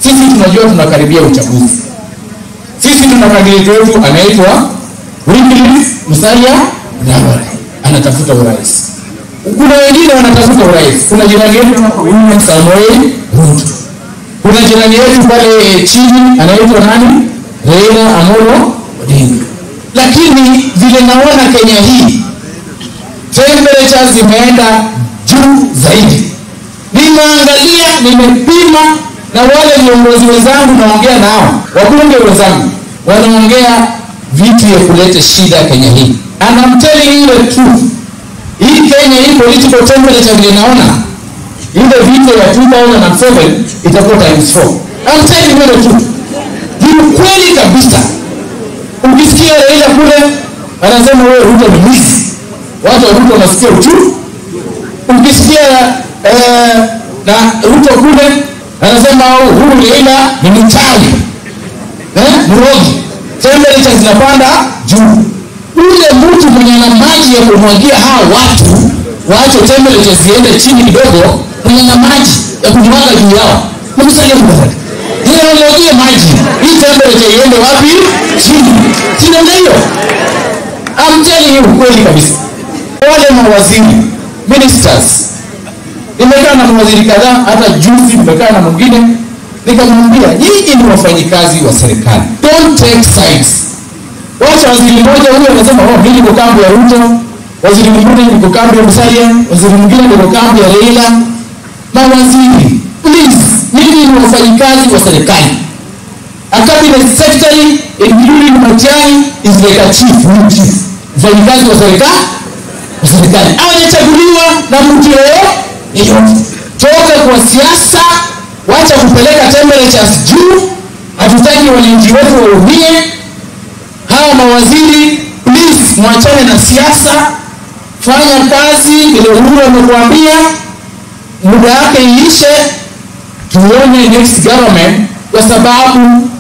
sisi tunajua tunakaribia uchaguzi sisi tuna kandidati wetu anaitwa Wycliffe Musalia Mudavadi anatafuta urais kuna wengine wanatafuta urais kuna jirani yetu hapa William Samoei Ruto kuna jirani yetu pale chini anaitwa nani Raila Amolo Odinga lakini vile naona Kenya hii temperatures zimeenda juu zaidi nimeangalia nimepima na wale viongozi wenzangu naongea nao wabunge wenzangu wanaongea vitu ya kuleta shida Kenya hii and I'm telling you the truth hii Kenya hii political temperature vile naona ile vita ya 2007 itakuwa times 4 I'm telling you the truth ni ukweli kabisa ukisikia Raila kule anasema wewe Ruto ni mwizi watu wa Ruto wanasikia uchungu ukisikia eh, na Ruto kule anasema huyu Raila ni mchawi eh, mrogi temperature zinapanda juu ule mtu mwenye na maji ya kumwagia hawa watu waache temperature ziende chini kidogo mwenye na maji ya kumwaga juu yao ni Musalia Mudavadi yeye amwagie maji hii temperature iende wapi chini sinaenda hiyo I'm telling you kweli kabisa wale mawaziri ministers nimekaa na mawaziri kadhaa hata juzi nimekaa na mwingine nikamwambia nyinyi ni wafanyikazi wa serikali don't take sides wacha waziri mmoja huyo anasema oh mimi niko kambi ya Ruto waziri mwingine niko kambi ya Musalia waziri mwingine niko kambi ya Raila mawaziri please nyinyi ni wafanyikazi wa serikali a cabinet secretary including Matiang'i is like a chief new chief mfanyikazi wa serikali wa serikali hawajachaguliwa na mtu yeyote toka kwa siasa wacha kupeleka temperatures juu hatutaki wananchi wetu waumie hawa mawaziri please mwachane na siasa fanya kazi vile uhuru amekuambia muda wake iishe tuone next government kwa sababu